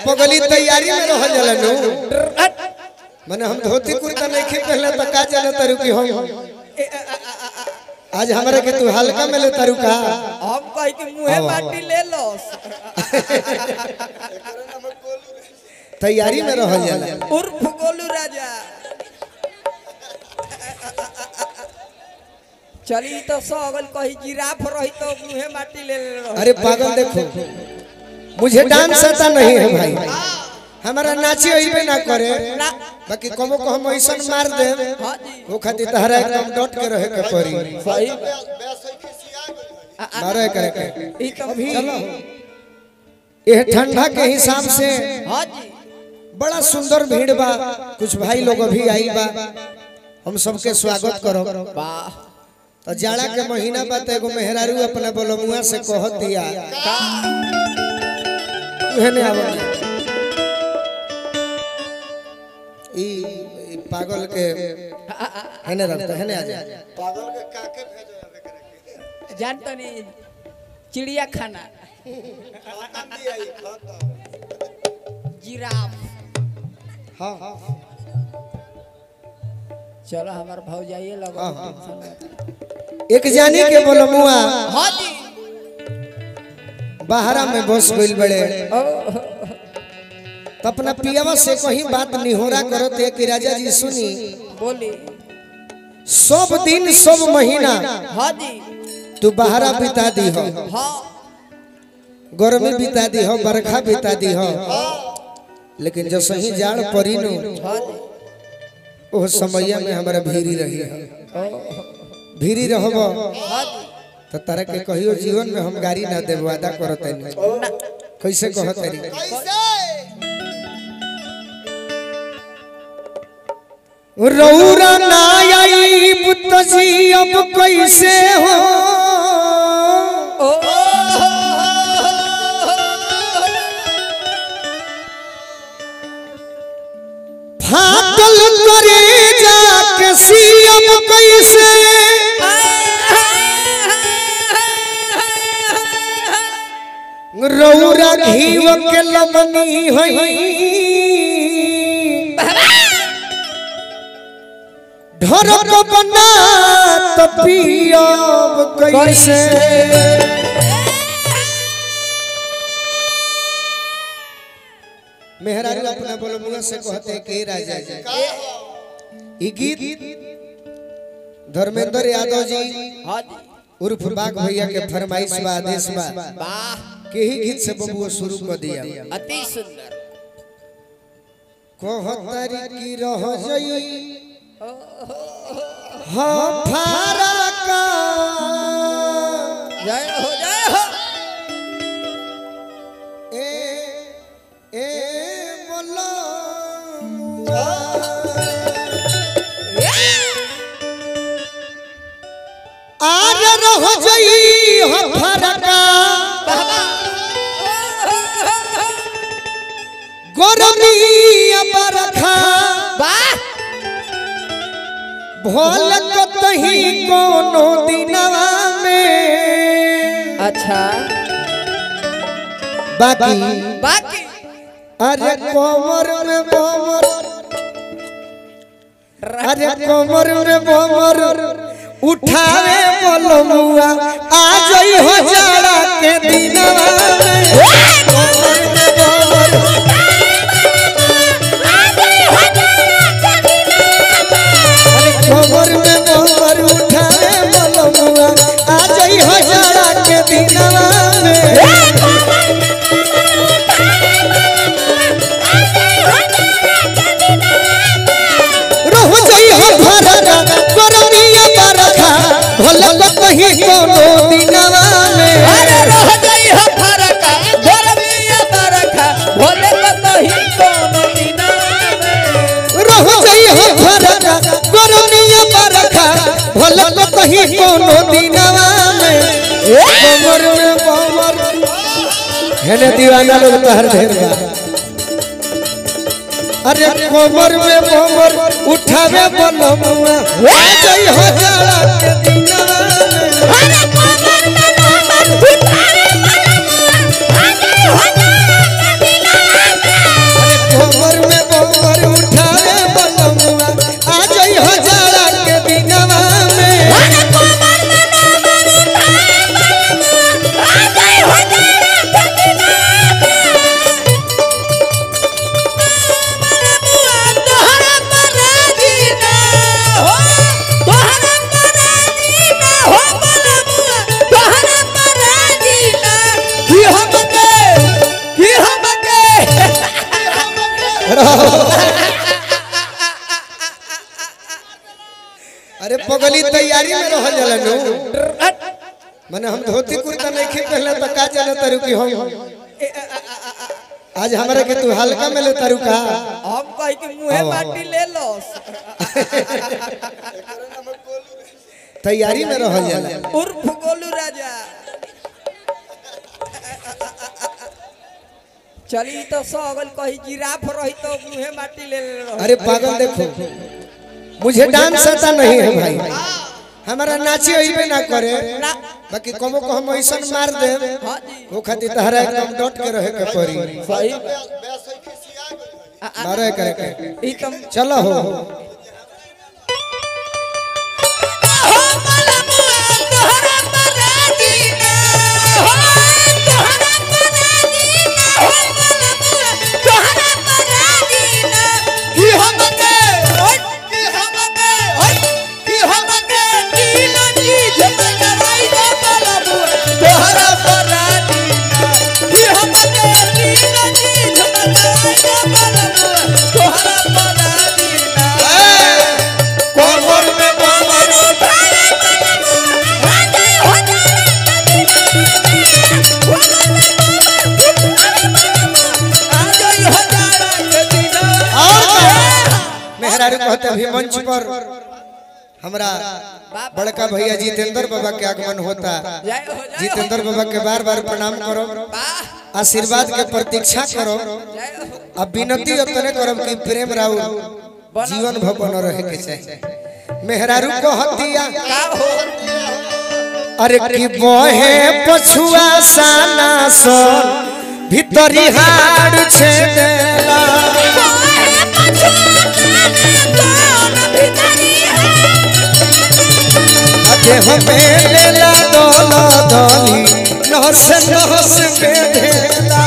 पगली तैयारी में रहल जाला नु माने हम धोती कुर्ता नहीं खी पहले तो का जाने तारू की हम आज हमारे के तू हल्का में ले तारू का हम कही कि मुहे माटी ले लो तैयारी में रहल जाला उर्फ गोलू राजा चली तो सगल कही जिराफ रही तो मुहे माटी ले ले रहो अरे पागल देखो मुझे डांस आता नहीं है भाई हमारा नाची अइबे ना करे ना बाकी कबो को हम ऐसन मार दे हाँ जी वो खातिर तहरा एकदम डट के रहे के पड़ी सही मारे करे के ई तो भी चलो यह ठंडा के हिसाब से हाँ जी बड़ा सुंदर भीड़ बा कुछ भाई लोग अभी आई बा हम सबके स्वागत करो वाह तो जाड़ा के महीना बा तो एगो मेहरारू अपना बोलमुआ से कहत दिया उहे ने आवत ई ई पागल के हेने रखता हेने आ जा जानता नहीं चिड़िया खाना जिराफ हां चलो हमार भाव जाइए लगो हाँ, हाँ। एक जानी के बोलमुआ हाँ जी बाहरा में बस गइल बड़े ओ, तो अपना पियावा से कहीं बात निहोरा करो ते कि राजा जी सुनी बोली सब दिन सब महीना हाँ जी तू बाहरा बिता दी हो हाँ गर्मी बिता दी हो बरखा बिता दी हो लेकिन जो सही जाड़ पड़ी नु हाँ जी ओह समैया में हमारा भीरी रही है ओ, भीरी रहबो हाँ जी तो तारा के कहियो जीवन में हम गाड़ी ना देब वादा करत ना कैसे कहत री रौरा ना आई पुत जी अब कैसे हो ओ, फाटल करे जाके सीएम कैसे रौरा घीव के लमनी हई ढरक बना तो पियब कैसे मेहरारू अपना बोलमुआ से कहते हैं कि राजा जी ई गीत धर्मेंद्र यादव जी हाँ जी उर्फ बाग भैया के फरमाइश बा आदेश बा वाह के ही गीत से बबुआ शुरू कर दिया अति सुंदर कहतारी की रह जई हम फारा का जय हो जय हो ए ए बोलो आज रह जई हम फारा का गरमी बरखा वाह भोल कतही कोनो दिनवा में अच्छा बाकी बाकी अरे कोमर में बोमर अरे कोमर में बोमर उठावे बोलमुआ आ जई हो जाड़ा के दिनवा में कोमर में बोमर अरे कोमर में बोमर उठावे बोलमुआ आ जई हो जाड़ा के दिनवा में रह जई हो भरका गरमिया बरखा भले कतही कोनो दिनवा में अरे रह गई है फरका गरमिया बरखा भोले को कहीं कोनो दिना में रह जई हो भरका गरमिया बरखा भले कतही कोनो दिनवा में कमर में कमर हेने दीवाना लोग तो हर ढेर बा अरे कमर में कमर उठावे बोलमुआ आ जई हो जाड़ा के दिनवा में अरे पगली तैयारी में रहल जाला नु माने हम धोती कुर्ता नहीं खी पहले तो का जाने तारू की हम आज हमरा के तू हल्का में ले तारू का हम कह के मुंहे माटी ले लो तैयारी में रहल जाला उर्फ गोलू राजा चली तो सगल कही जिराफ रही तो मुंहे माटी ले ले अरे पागल देखो मुझे डांस आता नहीं है भाई हमारा नाची अइबे ना करे ना बाकी कबो को हम ऐसन मार दे हाँ जी वो खातिर तहरा एकदम डट के रहे के पड़ी सही मारे करे के ई तुम चलो हो कोमर में कोमर और का? मेहरारू कहते अभी मंच पर हमरा बड़का भैया जितेंद्र बाबा के आगमन होता जितेंद्र बाबा के बार बार प्रणाम करो आशीर्वाद के प्रतीक्षा करो अब विनती उतने करो कि प्रेम राउ जीवन भर बन रहे के चाहिए मेहरारू को हतिया अरे की बहे पछुआ साना सोन भीतरी हाड़ छेदेला देह में लेला दोला दोली नहस नहस में ढेला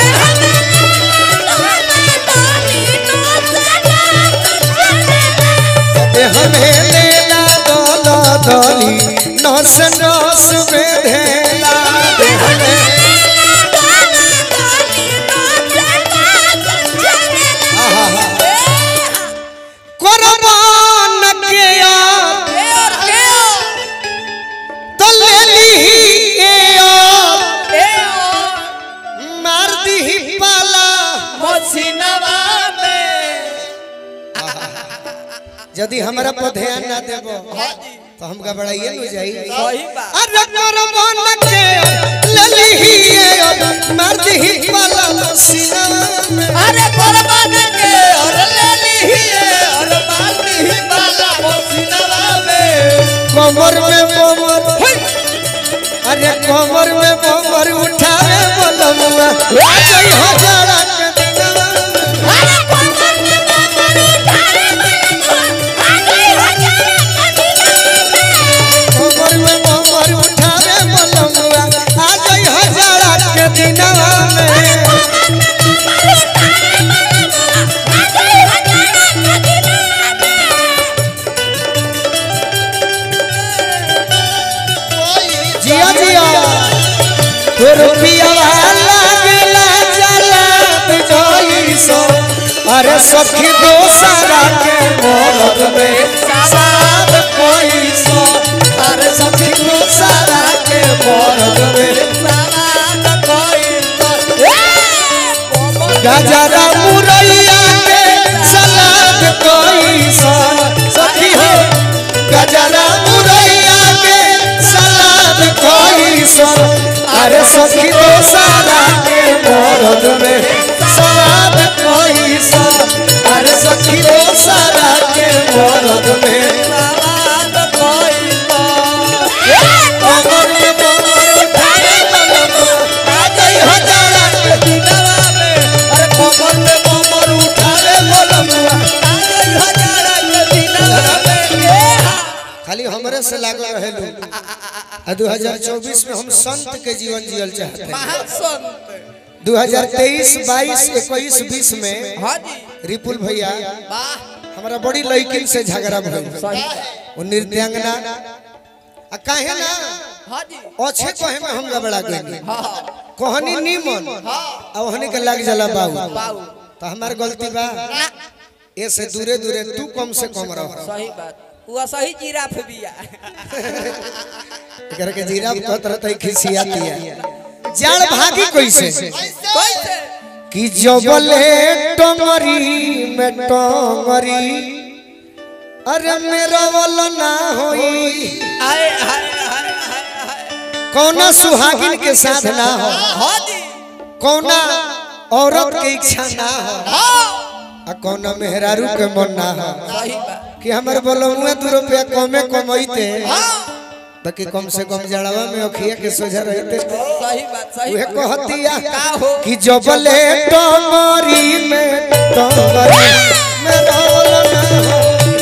देह में लेला दोला दोली नहस नहस में ढेला देह में कुर्बान के यार तो ले ली ए यार मार दी पाला यदि हमरा पर ध्यान ना देबो तो हम घबराइए न जाई सही बात। अरे कुर्बान के लली ही ए मार दी पाला सीना में अरे कुर्बान के और ले ली और मार दी बाला मोसिनवा में कमर में कमर अरे कमर में कमर उठावे बोलमुआ जय हजारा के दिनवा कमर में कमर उठावे बोलमुआ आ जय हजारा के दिनवा में जिया जिया तो रुपिया लागला चला जोई सो अरे सखी दोसरा के मोरद में साथ कोई सो अरे सखी दोसरा के मोरद में गजरा मुरैया के सलाद कोई सो सखी हो गजरा मुरैया के सलाद कोई सो अरे सखी दोसरा के मोरद में सलाद कोई सो अरे सखी दोसरा के मोरद में कमर में कमर उठावे बोलमुआ आ गई हजारा के दिनवा में अरे कमर में कमर उठावे बोलमुआ खाली हमरे से लागल रहे लोग आ 2024 में हम संत के जीवन जियल चाहते हैं महासंत 2023 22 21 20 में हाँ जी रिपुल भैया वाह हमारा बड़ी लड़किन से झगड़ा भइल सही वो नृत्यांगना आ काहे ना हाँ जी अच्छे कहे में हम गबड़ा गए हाँ हाँ कहनी नीमन आ ओहनी के लग जाला बाबू बाबू तो हमार गलती बा ए से दूरे दूरे तू कम से कम रह सही बात वो सही जिराफ बिया एकरा के जीरा कहत रहते खिसियाती है जाड़ भागी कैसे कैसे कि जबले टंगरी में टंगरी अरे मेरा वाला ना होई आए हाय हाय हाय हाय कौना सुहागिन के साथ ना हो हाँ जी कौना औरत के इच्छा ना हो हाँ आ कौना मेहरारू के मन ना हो सही बात कि हमर बोलमुए दू रुपया कमे कमैते हाँ बाकी कम से कम जड़वा में अखिया के सोझा रहते सही बात सही उहे बात। कहतिया का हो कि जबले टंगरी में टंगरी में रोल ना हो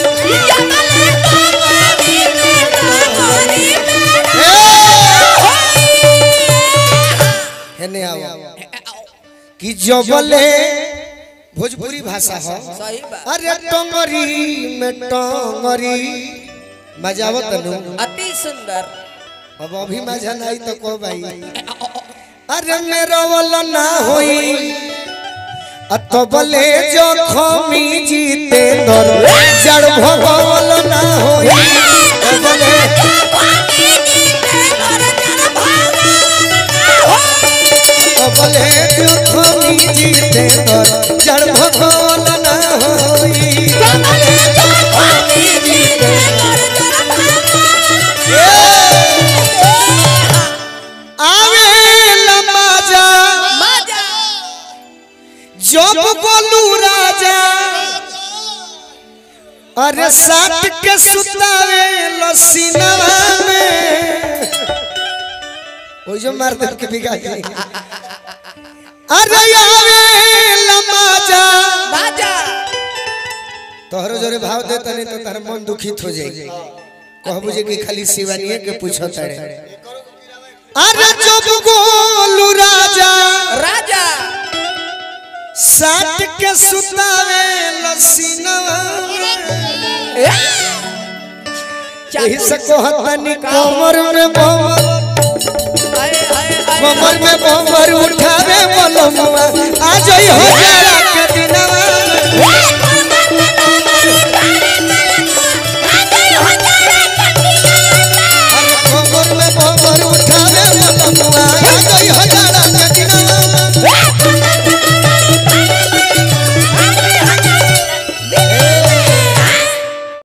हेने आओ कि जबले भोजपुरी भाषा हो सही बात अरे टंगरी में टंगरी मजा आवत नु अति सुंदर अब अभी मजा नहीं तो को भाई अरे मेरा वाला ना होई अतबले जो खमी जीते दर जड़ भगवल ना होई अतबले अतबले जो खमी जीते दर जड़ भगवल ना होई आवे लमाजा मजा जब बोलू राजा अरे साट के सुतावे लसीनवा में ओ जो मार दे के बिगा गई अरे आवे लमाजा मजा तोहरो जोरे भाव दे तने तो तार मन दुखित हो जाई कहबू जे कि खाली शिवानिए के पूछो तड़े अरे जब बोलू राजा राजा साट के सुतावे लसीनवा यही से कहतनी कमर में बमर कमर में बमर उठावे बोलमुआ आ जई हो जरा